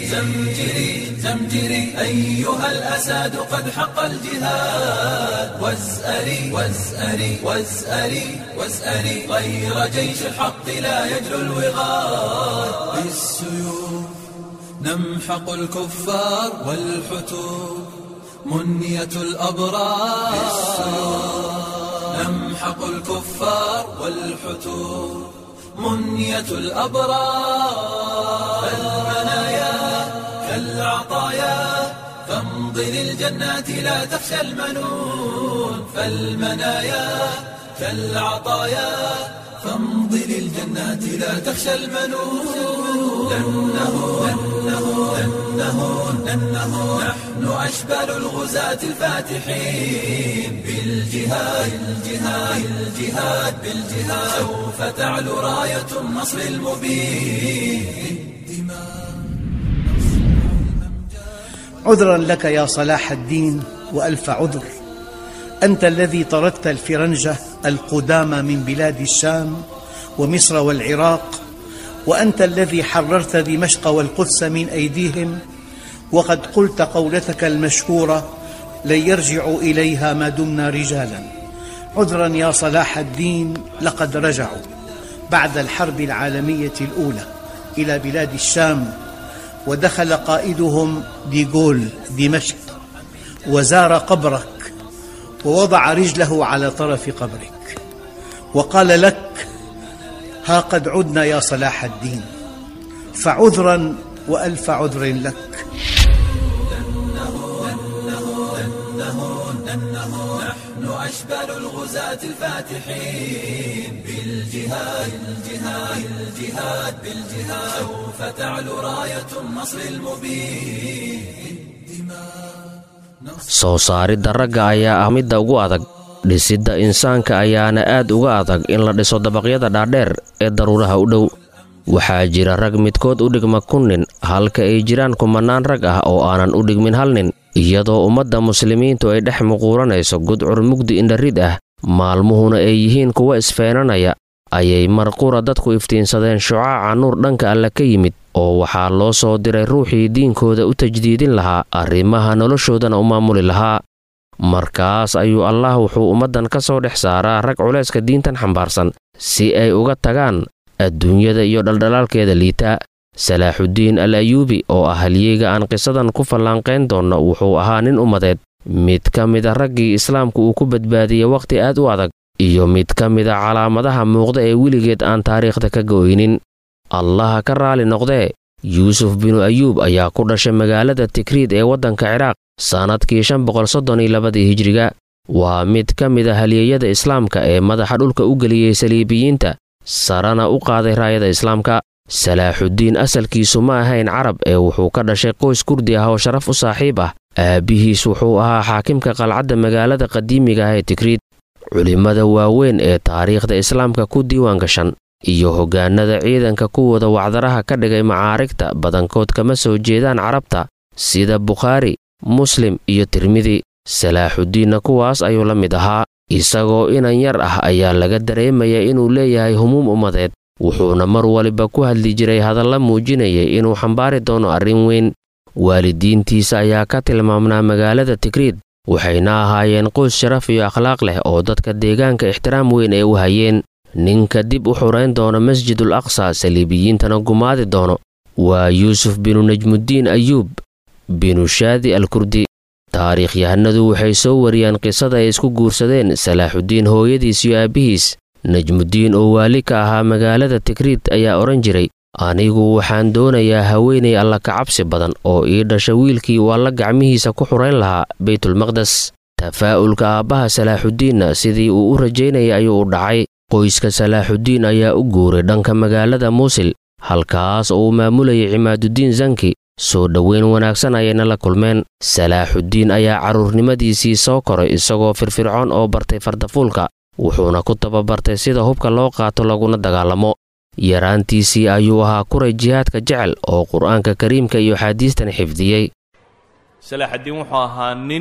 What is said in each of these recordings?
زمجري زمجري أيها الأساد قد حق الجهاد وازأري وازأري وازأري وازأري غير جيش الحق لا يجلو الوغاد بالسيوف نمحق الكفار والحتوب منية الأبرار نمحق الكفار والحتوب منية الأبرار المنايا كالعطايا فامض للجنات لا تخشى المنون فالمنايا كالعطايا فامض للجنات لا تخشى المنون لأنه لأنه لأنه لأنه نحن أشبال الغزاة الفاتحين بالجهاد بالجهاد بالجهاد بالجهاد سوف تعلو راية النصر المبين عذرا لك يا صلاح الدين والف عذر انت الذي طردت الفرنجه القدامى من بلاد الشام ومصر والعراق وانت الذي حررت دمشق والقدس من ايديهم وقد قلت قولتك المشهوره لن يرجعوا اليها ما دمنا رجالا عذرا يا صلاح الدين لقد رجعوا بعد الحرب العالميه الاولى الى بلاد الشام ودخل قائدهم ديغول دمشق وزار قبرك ووضع رجله على طرف قبرك وقال لك ها قد عدنا يا صلاح الدين فعذرا والف عذر لك نحن أشبال الغزاة الفاتحين بالجهاد بالجهاد بالجهاد بالجهاد سوف تعلو راية النصر المبين soo saaridda ragga ayaa ah midda ugu adag dhisidda insaanka ayaana aad uga adag in la dhiso dabaqyada dhaadheer ee daruuraha u dhow waxaa jira rag midkood u dhigma kun nin halka ay jiraan kumannaan rag ah oo aanan u dhigmin hal nin iyadoo ummadda muslimiintu ay dhex muquuranayso gudcur mugdi indharid ah maalmuhuna ay yihiin kuwa isfeenanaya ayay marqura dadku iftiinsadeen shucaaca nuur dhanka alle ka yimid oo waxaa loo soo diray ruuxii diinkooda u tajdiidin lahaa arrimaha noloshoodana u maamuli lahaa markaas ayuu allah wuxuu ummaddan ka soo dhex saaraa rag culayska diintan xambaarsan si ay uga tagaan adduunyada iyo dhaldhalaalkeeda liita salaaxuddiin al ayuubi oo ah halyeyga aan qisadan ku fallaanqayn doonno wuxuu ahaa nin ummadeed mid ka mida raggii islaamku uu ku badbaadiyey wakhti aad u adag iyo mid ka mida calaamadaha muuqda ee weligeed aan taariikhda ka go'ynin allaha ka raali noqdee yuusuf binu ayuub ayaa ku dhashay magaalada tikriid ee waddanka ciraaq sannadkii shan boqol soddon iyo labadii hijriga waa mid ka mid a halyeeyada islaamka ee madaxa dhulka u geliyey saliibiyiinta sarana u qaaday raayada islaamka salaaxuddiin asalkiisu ma ahayn carab ee wuxuu ka dhashay qoys kurdi ah oo sharaf u saaxiib ah aabbihiis wuxuu ahaa xaakimka qalcadda magaalada qadiimiga ah ee tikriid culimmada waaweyn ee taariikhda islaamka ku diiwaan gashan iyo hoggaanada ciidanka kuwooda wacdaraha ka dhigay macaarigta badankood kama soo jeedaan carabta sida bukhaari muslim iyo tirmidi salaaxuddiinna kuwaas ayuu la mid ahaa isagoo inan yar ah ayaa laga dareemaya inuu leeyahay humuum ummadeed wuxuuna mar waliba ku hadli jiray hadalla muujinayay inuu xambaari doono arrin weyn waalidiintiisa ayaa ka tilmaamnaa magaalada tikriid waxayna ahaayeen qoys sharaf iyo akhlaaq leh oo dadka deegaanka ixtiraam weyn ay u hayeen ninka dib u xurayn doona masjidul aqsa saliibiyiintana gumaadi doono waa yuusuf binu najmuddiin ayuub binu shaadi al kurdi taariikhyahanadu waxay soo wariyaan qisada ay isku guursadeen salaaxuddiin hooyadiis iyo aabbihiis najmuddiin oo waali ka ahaa magaalada tikriid ayaa odhan jiray anigu waxaan doonayaa haweenay alla kacabsi badan oo ii dhasha wiilkii uu alla gacmihiisa ku xurayn lahaa baytulmaqdes tafaa'ulka aabbaha salaaxuddiinna sidii uu u rajaynayay ayuu u dhacay qoyska salaaxuddiin ayaa u guuray dhanka magaalada muusil halkaas oo uu maamulayay cimaaduddiin zanki soo dhoweyn wanaagsan ayayna la kulmeen salaaxuddiin ayaa carruurnimadiisii soo koray isagoo firfircoon oo bartay fardafuulka wuxuuna ku tababartay sida hubka loo qaato laguna dagaalamo yaraantiisii ayuu ahaa kuray jihaadka jecel oo qur'aanka kariimka iyo axaadiistan xifdiyey salaaxaddiin wuxuu ahaa nin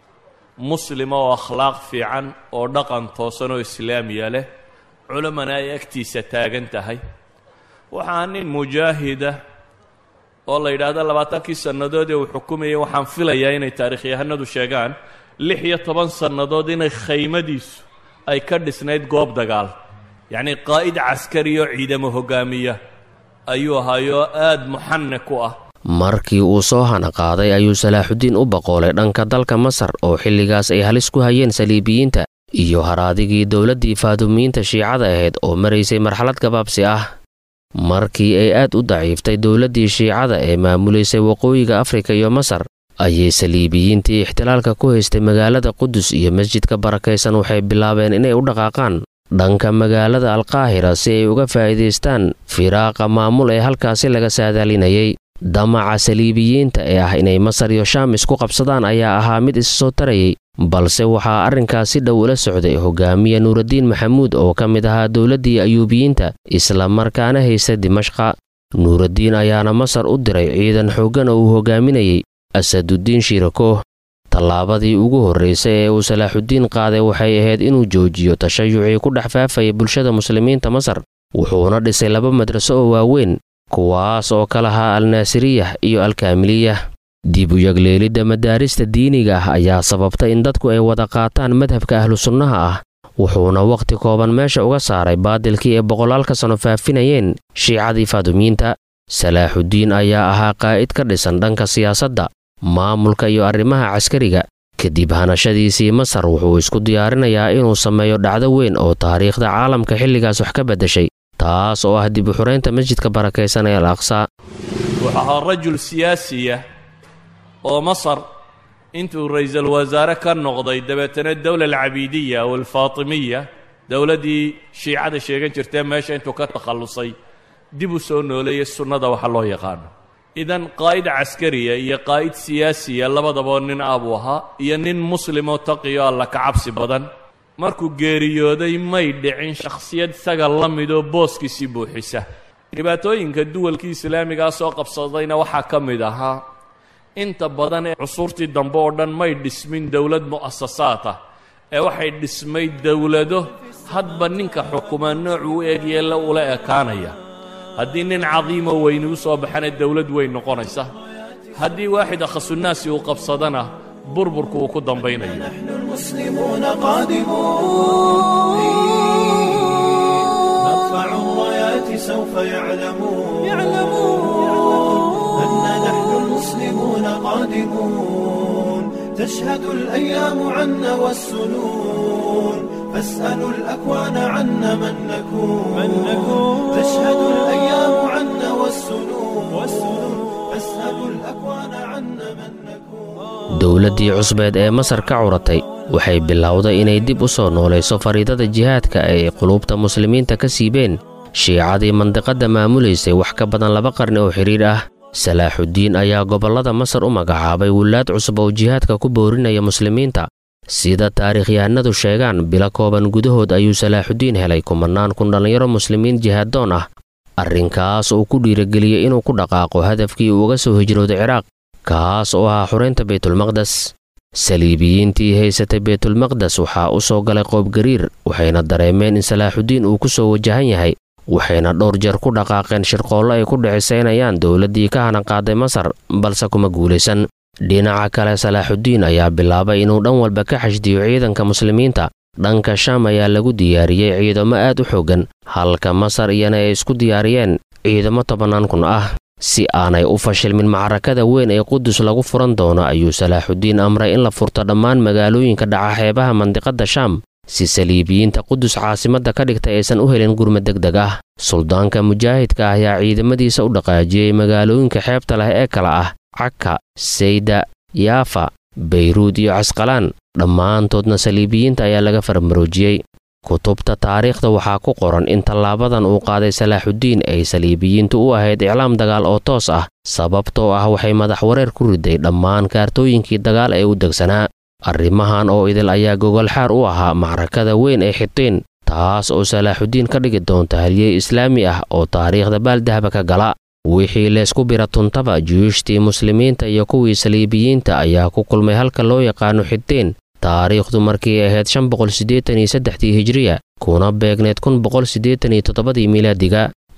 muslima oo akhlaaq fiican oo dhaqan toosan oo islaamiya leh culamana ay agtiisa taagan tahay waxaa nin mujaahida oo la yidhaahdo labaatankii sannadood ee uu xukumayay waxaan filayaa inay taarikhyahanadu sheegaan lix iyo toban sannadood inay khaymadiisu ay ka dhisnayd goob dagaal yacnii qaa'id caskari oo ciidamo hoggaamiya ayuu ahaayoo aad muxanik u ah markii uu soo hana qaaday ayuu salaaxudiin u boqoolay dhanka dalka masar oo xilligaas ay halis ku hayeen saliibiyiinta iyo haraadigii dowladdii faadumiyiinta shiicada ahayd oo maraysay marxalad gabaabsi ah markii ay aad u daciiftay dowladdii shiicada ee maamulaysay waqooyiga afrika iyo masar ayay saliibiyiintii ixtilaalka ku haystay magaalada qudus iyo masjidka barakaysan waxay bilaabeen inay u dhaqaaqaan dhanka magaalada alkaahira si ay uga faa'iidaystaan firaaqa maamul ee halkaasi laga saadaalinayay damaca saliibiyiinta ee ah inay masar iyo shaam isku qabsadaan ayaa ahaa mid issoo tarayay balse waxaa arrinkaas si dhow ula socday hogaamiye nuuraddiin maxamuud oo ka mid ahaa dowladdii ayuubiyiinta isla markaana haysta dimashqa nuuraddiin ayaana masar u diray ciidan xooggan oo uu hogaaminayay asaduddiin shirakooh tallaabadii ugu horraysay ee uu salaaxuddiin qaaday waxay ahayd inuu joojiyo tashayucii ku dhex faafaya bulshada muslimiinta masar wuxuuna dhisay laba madraso oo waaweyn kuwaas oo ka lahaa alnaasiriyah iyo alkaamiliyah dib u yagleelidda madaarista diiniga ah ayaa sababta in dadku ay wada qaataan madhabka ahlu sunnaha ah wuxuuna wakhti kooban meesha uga saaray baadilkii ay boqolaalka sano faafinayeen shiicadii faadumiyiinta salaaxuddiin ayaa ahaa qaa'id ka dhisan dhanka siyaasadda maamulka iyo arrimaha caskariga kadib hanashadiisii masar wuxuu isku diyaarinayaa inuu sameeyo dhacdo weyn oo taariikhda caalamka xilligaas wax ka beddeshay taas oo ah dib u xuraynta masjidka barakaysan ee al aqsaa wuxuu ahaa rajul siyaasiya oo masar intuu ra'iisul wasaare ka noqday dabeetana dowla alcabiidiya aw alfaatimiya dowladdii shiicada sheegan jirtee meesha intuu ka takhallusay dib u soo nooleeyay sunnada waxa loo yaqaano idan qaa'id caskariya iyo qaa'id siyaasiya labadaba nin ah buu ahaa iyo nin muslimoo taqiyo alla ka cabsi badan markuu geeriyooday may dhicin shakhsiyad isaga la midoo booskiisii buuxisa dhibaatooyinka duwalkii islaamigaa soo qabsadayna waxaa ka mid ahaa inta badan ee cusuurtii dambe oo dhan may dhismin dowlad mu'asasaad ah ee waxay dhismay dowlado hadba ninka xukumaa noocuu u egyeela ula ekaanaya haddii nin cadiimoo weyni u soo baxana dowlad weyn noqonaysa haddii waaxid akhasunaasi uu qabsadana burburku uu ku dambaynayo المسلمون قادمون نرفع الرايات سوف يعلمون أن نحن المسلمون قادمون تشهد الأيام عنا والسنون فاسألوا الأكوان عنا من نكون تشهد الأيام عنا والسنون فاسألوا الأكوان عنا من نكون dowladdii cusbeed ee masar ka curatay waxay bilowday inay dib u soo noolayso fariidada jihaadka ee ay quluubta muslimiinta ka siibeen shiicadii mandiqadda maamulaysay wax ka badan laba qarni oo xidhiidh ah salaaxuddiin ayaa gobollada masar u magacaabay wilaad cusub oo jihaadka ku boorinaya muslimiinta sida taariikhyahanadu sheegaan bilo kooban gudahood ayuu salaaxuddiin helay kumannaan kun dhallinyaro muslimiin jihaaddoon ah arrinkaas uu ku dhiirageliyey inuu ku dhaqaaqo hadafkii uu uga soo hijrooday ciraaq kaas oo ahaa xuraynta baytulmaqdes saliibiyiintii haysatay baytulmaqdes waxaa u soo galay qoobgariir waxayna dareemeen in salaaxuddiin uu ku soo wajahan yahay waxayna dhowr jeer ku dhaqaaqeen shirqoollo ay ku dhicisaynayaan dowladdii ka hanan qaaday masar balse kuma guulaysan dhinaca kale salaaxuddiin ayaa bilaabay inuu dhan walba ka xashdiyo ciidanka muslimiinta dhanka shaam ayaa lagu diyaariyey ciidamo aad u xooggan halka masar iyana ay isku diyaariyeen ciidamo tobannaan kun ah si aanay u fashilmin macrakada weyn ee qudus lagu furan doono ayuu salaaxuddiin amray in la furto dhammaan magaalooyinka dhaca xeebaha mandiqadda shaam si saliibiyiinta qudus caasimadda ka dhigtay aysan u helin gurmad deg deg ah suldaanka mujaahidka ah ayaa ciidamadiisa u dhaqaajiyey magaalooyinka xeebta leh ee kala ah caka sayda yaafa bayruud iyo casqalaan dhammaantoodna saliibiyiinta ayaa laga farmaroojiyey kutubta taariikhda waxaa ku qoran in tallaabadan uu qaaday salaaxuddiin ay saliibiyiintu u ahayd iclaam dagaal oo toos ah sababtoo ah waxay madax wareer ku riday dhammaan kaartooyinkii dagaal ee u degsanaa arrimahan oo idil ayaa gogolxaar u ahaa macrakada weyn ee xitiin taas oo salaaxuddiin ka dhigi doonta halyey islaami ah oo taariikhda baaldahaba ka gala wixii leysku bira tuntaba juyuushtii muslimiinta iyo kuwii saliibiyiinta ayaa ku kulmay halka loo yaqaano xitiin taariikhdu markii ahayd shan boqol siddeetan iyo saddexdii hijriya kuna beegneed kun boqol siddeetan iyo toddobadii miilaadiga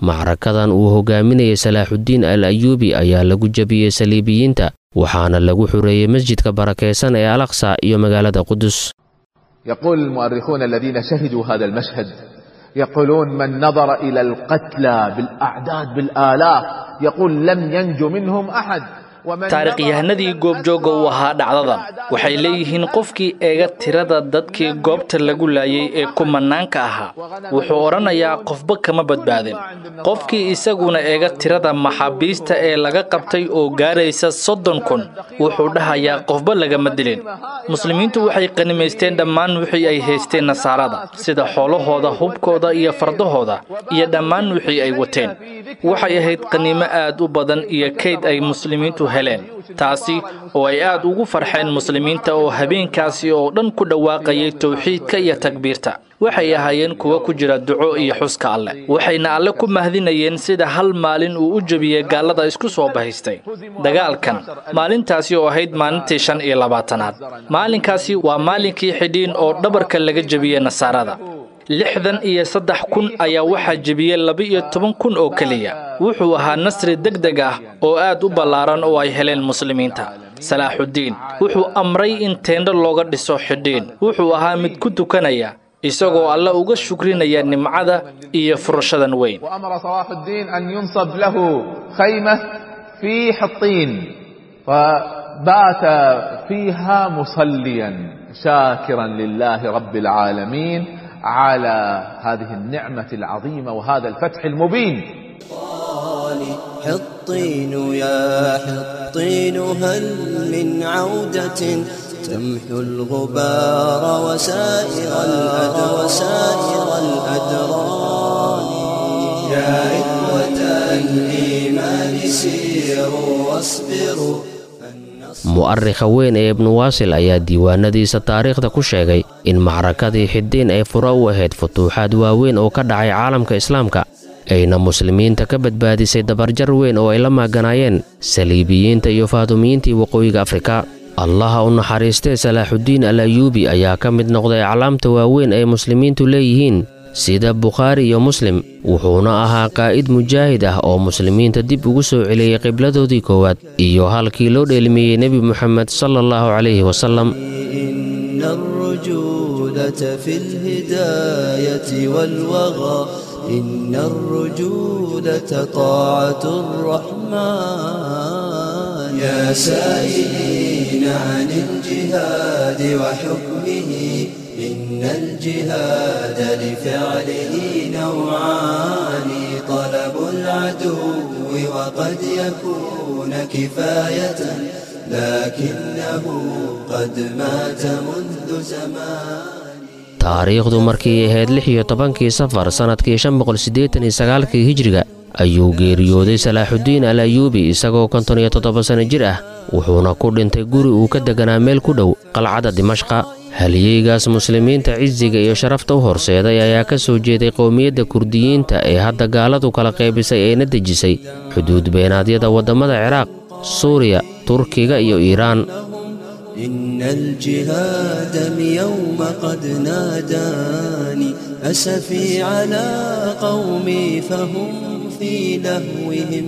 macrakadan uu hogaaminayay salaaxuddiin al ayuubi ayaa lagu jebiyey saliibiyiinta waxaana lagu xureeyey masjidka barakaysan ee alaqsa iyo magaalada qudus يقول المؤرخون الذين شهدوا هذا المشهد يقولون من نظر إلى القتلى بالأعداد بالآلاف يقول لم ينجو منهم أحد taarikhyahanadii goobjooga u ahaa dhacdadan waxay leeyihiin qofkii eega tirada dadkii goobta lagu laayay ee kumanaanka ahaa wuxuu odhanayaa qofba kama badbaadin qofkii isaguna eega tirada maxaabiista ee laga qabtay oo gaaraysa soddon kun wuxuu dhahayaa qofba lagama dilin muslimiintu waxay qanimaysteen dhammaan wixii ay haysteen nasaarada sida xoolahooda hubkooda iyo fardahooda iyo dhammaan wixii ay wateen waxay ahayd qaniimo aad u badan iyo kayd ay muslimiintu heleen taasi oo ay aad ugu farxeen muslimiinta oo habeenkaasi oo dhan ku dhawaaqayay towxiidka iyo takbiirta waxay ahaayeen kuwa ku jira duco iyo xuska alleh waxayna alle ku mahdinayeen sida hal maalin uu u jebiyey gaallada isku soo bahaystay dagaalkan maalintaasi oo ahayd maalintii shan iyo labaatanaad maalinkaasi waa maalinkii xidhiin oo dhabarka laga jebiyey nasaarada lixdan iyo saddex kun ayaa waxaa jebiyey laba-iyo toban kun oo keliya wuxuu ahaa nasri deg deg ah oo aad u ballaaran oo ay heleen muslimiinta salaaxuddiin wuxuu amray in teendho looga dhiso xidhiin wuxuu ahaa mid ku tukanaya isagoo alle uga shukrinaya nimcada iyo furashadan weyn وأمر صلاح الدين أن ينصب له خيمة في حطين فبات فيها مصليا شاكرا لله رب العالمين على هذه النعمة العظيمة وهذا الفتح المبين حطين يا حطين هل من عودة تمحو الغبار وسائر الأدران وسائر الأدران يا إخوة الإيمان سيروا واصبروا mu'arikha weyn ee ibnu waasil ayaa diiwaanadiisa taariikhda ku sheegay in macrakadii xiddiin ay furo u ahayd futuuxaad waaweyn oo ka dhacay caalamka islaamka ayna muslimiinta ka badbaadisay dabarjar weyn oo ay la maaganaayeen saliibiyiinta iyo faadumiyiintii waqooyiga afrika allaha u naxariistee salaaxuddiin al ayuubi ayaa ka mid noqday aclaamta waaweyn ay muslimiintu leeyihiin sida bukhaari iyo muslim wuxuuna ahaa qaa'id mujaahid ah oo muslimiinta dib ugu soo celiyey qibladoodii koowaad iyo halkii loo dheelmiyey nebi moxamed sala allahu calayhi wasalam إن الرجولة في الهداية والوغى إن الرجولة طاعة الرحمن يا سائلين عن الجهاد وحكمه إن الجهاد لفعله نوعان طلب العدو وقد يكون كفاية لكنه قد مات منذ زمان taariikhdu markii ahayd lix iyo tobankii safar sannadkii shan boqol siddeetan iyo sagaalkii hijriga ayuu geeriyooday salaaxuddiin al ayuubi isagoo konton iyo toddoba sanno jir ah wuxuuna ku dhintay guri uu ka deganaa meel ku dhow qalcadda dimashqa haliyeygaas muslimiinta cisiga iyo sharafta u horseeday ayaa ka soo jeeday qowmiyadda kurdiyiinta ee hadda gaaladu kala qaybisay eena dejisay xuduud beenaadyada waddamada ciraaq suuriya turkiga iyo iiraan إن الجهاد اليوم قد ناداني أسفي على قومي فهم في لهوهم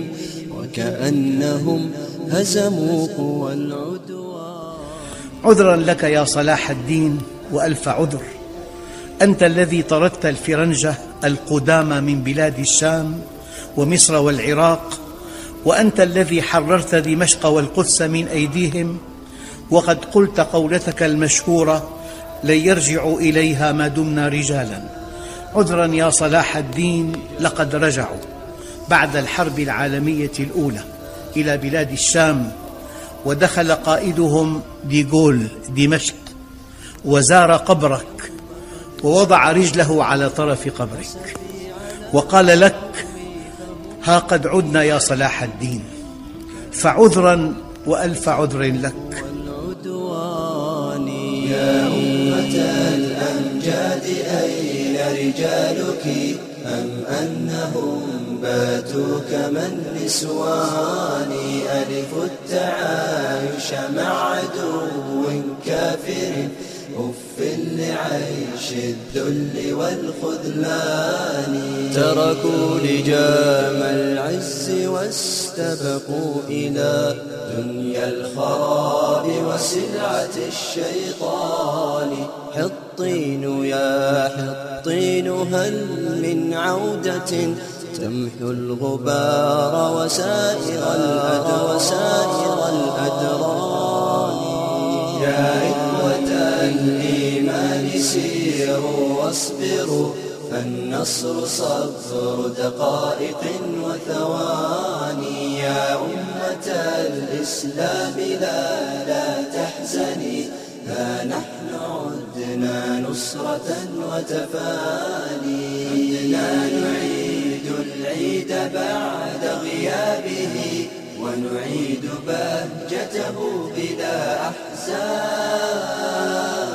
وكأنهم هزموا قوى العدوان عذرا لك يا صلاح الدين والف عذر انت الذي طردت الفرنجه القدامى من بلاد الشام ومصر والعراق وانت الذي حررت دمشق والقدس من ايديهم وقد قلت قولتك المشهوره لن يرجعوا اليها ما دمنا رجالا عذرا يا صلاح الدين لقد رجعوا بعد الحرب العالميه الاولى الى بلاد الشام ودخل قائدهم ديغول دمشق وزار قبرك ووضع رجله على طرف قبرك وقال لك ها قد عدنا يا صلاح الدين فعذرا والف عذر لك العدوان يا أمة الأمجاد أين رجالك أم أنهم باتوا كما النسوان ألف التعايش مع عدو كافر أف عيش الذل والخذلان تركوا لجام العز واستبقوا إلى دنيا الخراب وسلعة الشيطان حطين يا حطين هل من عودة تمحو الغبار وسائر الأدر وسائر الأدران يا إخوة الإيمان سيروا واصبروا فالنصر صبر دقائق وثواني يا أمة الإسلام لا لا تحزني ها نحن عدنا نصرة وتفاني عدنا نعيد العيد بعد غيابه ونعيد بهجته بلا أحزان